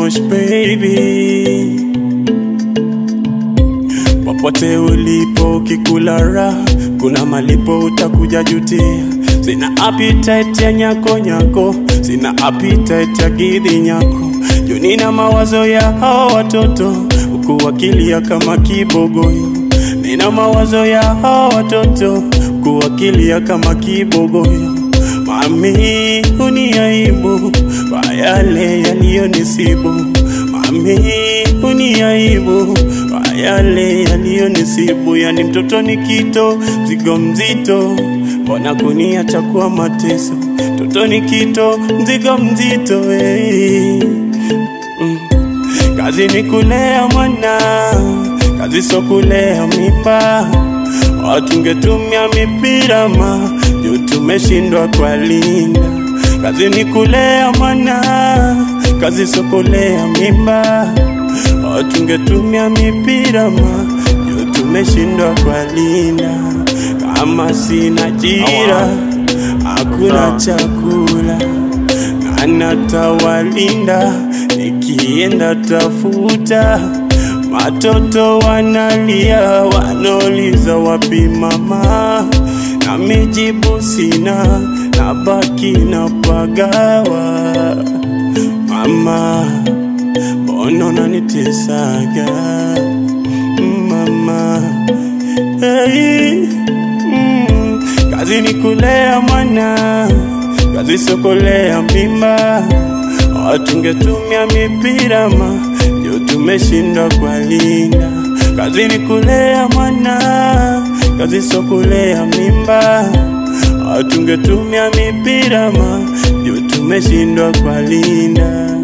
push baby popote ulipo ukikula raha kuna malipo utakuja jutia sina appetite ya nyako nyako sina appetite ya gidhi nyako juu nina mawazo ya hao watoto huku wakilia kama kibogoyo nina mawazo ya hao watoto huku wakilia kama kibogoyo mami uniaibu kwa yale yaliyonisibu mami uniaibu kwa yale yaliyonisibu yani mtoto ni kito mzigo mzito mbona kuniacha kuwa mateso mtoto ni kito mzigo mzito hey. mm. kazi ni kulea mwana kazi so kulea mimba watungetumia mipira ma juu tumeshindwa kwa linda kazi ni kulea mwana kazi so kulea mimba watungetumia mipira ma juu tumeshindwa kwa linda kama sina jira hakuna chakula na natawalinda nikienda tafuta Watoto wanalia wanauliza wapi mama, na mijibu sina, na baki na pagawa. Mama, mbona unanitesaga mama? Hey, mm, kazi ni kulea mwana, kazi sio kulea mimba. Watungetumia mipira ma ndio tumeshindwa kwa linda. Kazi ni kulea mwana, kazi sio kulea mimba. Watungetumia mipira ma ndio tumeshindwa kwa linda.